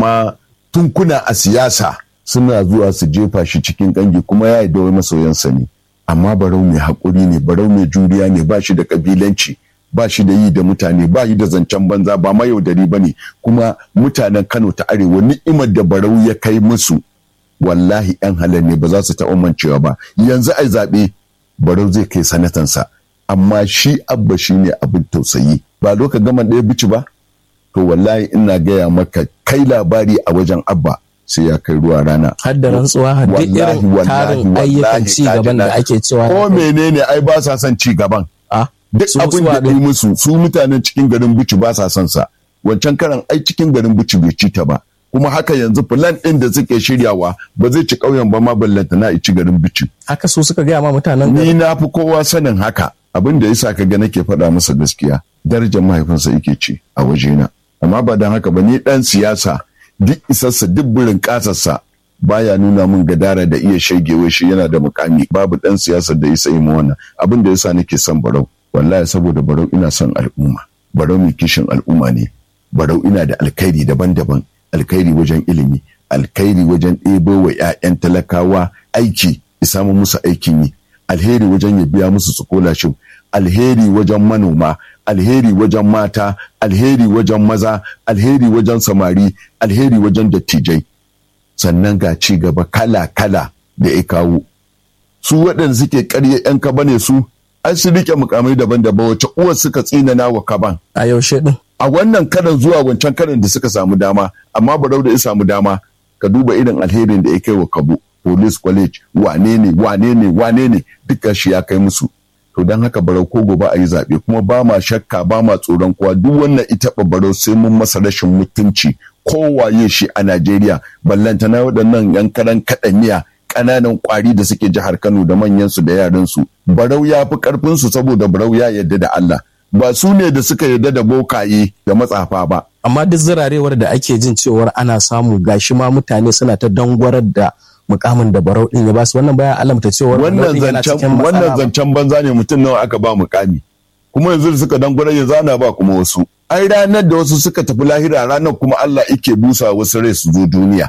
amma tunkuna a siyasa suna zuwa su jefa shi cikin kangi kuma ya yi wai masoyansa ne amma barau mai haƙuri ne barau mai juriya ne ba shi da ƙabilanci ba shi da yi da mutane ba yi da zancen banza ba mayaudari ba ne kuma mutanen kano ta arewa ni'imar da barau ya kai musu wallahi yan halar ne ba za su taɓa mancewa ba yanzu ai zaɓe barau zai kai sanatansa amma shi abba shi ne abin tausayi ba doka gama ɗaya bici ba to wallahi ina gaya maka kai labari a wajen abba sai ya kai ruwa rana. Har da rantsuwa duk irin tarin ayyukan ci gaban da ake cewa. Ko menene ai ba sa son ci gaban. Duk abin da yi musu su mutanen cikin garin Bici ba sa son sa. Wancan karan ai cikin garin Bici bai ci ta ba. Kuma haka yanzu filan ɗin da suke shiryawa ba zai ci ƙauyen ba ma ballanta na ci garin Bici. Haka su suka gaya ma mutanen Ni na fi kowa sanin haka. Abin da yasa ka ga nake faɗa masa gaskiya. Darajar mahaifinsa yake ci a wajena. Amma ba don haka ba ni ɗan siyasa duk isarsa duk burin kasarsa baya nuna min gadara da iya shagewa shi yana da mukami babu dan siyasar da ya sai mu wannan abin da yasa nake son barau wallahi saboda barau ina son al'umma barau mai kishin al'umma ne barau ina da alkhairi daban-daban alkhairi wajen ilimi alkhairi wajen ɗebo wa 'ya'yan talakawa aiki samu musu aikin yi alheri wajen ya biya musu scholarship alheri wajen manoma alheri wajen mata alheri wajen maza alheri wajen samari alheri wajen dattijai sannan ga ci gaba kala-kala da ya kawo su waɗanda suke karya 'yan kaba ne su an su rike mukamai daban-daban wacce uwar suka tsinana wa kaban a yaushe din a wannan karan zuwa wancan karan da suka samu dama amma barau da ya samu dama ka duba irin alherin da ya kai wa kabo police college wane ne wane ne wane ne duka shi ya kai musu to don haka barau ko gobe a yi zaɓe kuma ba ma shakka ba ma tsoron kowa duk wannan ita barau sai mun masa rashin mutunci kowaye shi a Najeriya ballantana waɗannan yan karan kaɗaniya ƙananan ƙwari da suke jihar Kano da manyansu da yaransu barau ya fi ƙarfinsu saboda barau ya yarda da Allah ba su ne da suka yarda da bokaye da matsafa ba amma duk zirarewar da ake jin cewar ana samu gashi ma mutane suna ta dangwarar da mukamin da barau din ya basu wannan baya alamta cewa wannan zancen wannan zancen banza ne mutum nawa aka ba mukami kuma yanzu da suka dangwara yanzu ana ba kuma wasu ai ranar da wasu suka tafi lahira ranar kuma Allah yake busa wasu rai su zo duniya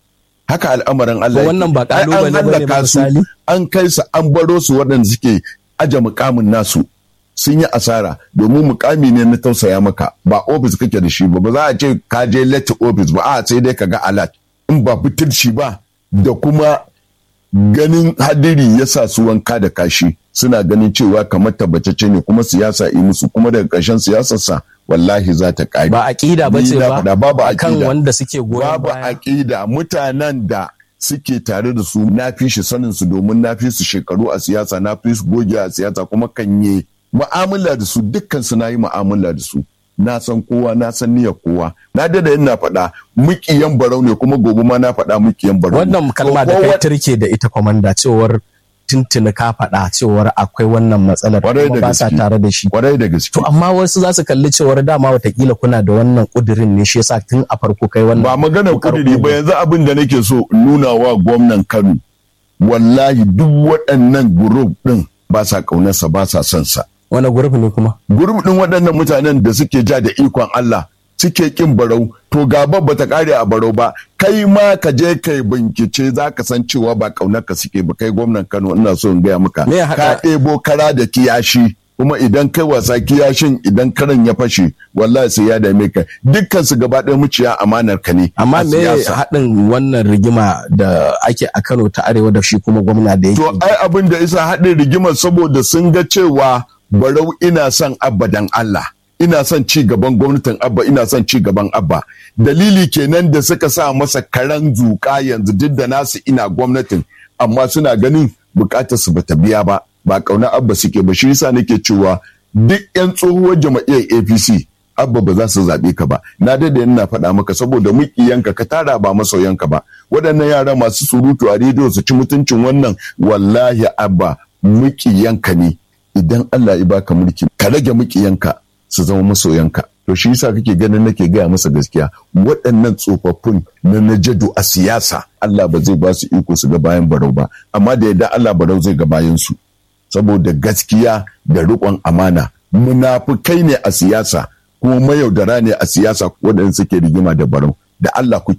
haka al'amarin Allah wannan ba kalubale bane ba misali an kai su an baro su waɗanda suke aje mukamin nasu sun yi asara domin mukami ne na tausaya maka ba ofis kake da shi ba ba za a ce ka je lati ofis ba a sai dai ka ga alat in ba fitirci ba da kuma ganin hadiri ya sa su wanka da kashi suna ganin cewa kamar tabbatacce ne kuma siyasa yi musu kuma daga ƙarshen siyasarsa wallahi za ta ƙari. Ba aƙida ba ce ba babu kan wanda suke goyon babu aƙida mutanen da suke tare da su na fi shi sanin su domin na fi su shekaru a siyasa na fi su goge a siyasa kuma kan yi mu'amala da su dukkan su na yi mu'amala da su. na san kowa na san niyyar kowa na dada ina faɗa mukiyan barau ne kuma gobe ma na faɗa mukiyan barau wannan kalma da kai turke da ita kwamanda cewar tuntuni ka faɗa cewar akwai wannan matsalar kuma ba sa tare da shi kwarai da gaske to amma wasu za su kalli cewar dama watakila kuna da wannan kudirin ne shi yasa tun a farko kai wannan ba maganar kudiri ba yanzu abin da nake so nuna wa gwamnan Kano wallahi duk waɗannan group din ba sa kaunarsa ba sa son sa wani gurbi ne kuma gurbi din waɗannan mutanen da suke ja da ikon Allah suke kin barau to gaba ba ta kare a barau ba kai ma ka je kai bincike za ka san cewa ba kaunar ka suke ba kai gwamnan Kano ina so in gaya maka ka ɗebo kara da kiyashi kuma idan kai wasa kiyashin idan karan ya fashe wallahi sai ya dame ka dukkan su gaba ɗaya muciya amanar ka ne amma me haɗin wannan rigima da ake a Kano ta arewa da shi kuma gwamna da yake to ai abin da isa haɗin rigimar saboda sun ga cewa barau ina son abba dan Allah ina son ci gaban gwamnatin abba ina son ci gaban abba dalili kenan da suka sa masa karan zuƙa yanzu duk da nasu ina gwamnatin amma suna ganin bukatar su bata biya ba ba kauna abba suke ba shi yasa nake cewa duk yan tsohuwar jama'iyyar APC abba ba za su zaɓe ka ba na dade ina faɗa maka saboda mukiyanka ka tara ba masoyanka ba waɗannan yara masu surutu a rediyo su ci mutuncin wannan wallahi abba mukiyanka ne idan Allah ya baka mulki ka rage mukiyanka su zama masoyanka to shi yasa kake ganin nake gaya masa gaskiya waɗannan tsofaffin na najadu a siyasa Allah ba zai ba su iko su ga bayan barau ba amma da yadda Allah barau zai ga bayan su saboda gaskiya da riƙon amana munafukai ne a siyasa kuma mayaudara ne a siyasa waɗanda suke rigima da barau da Allah kuke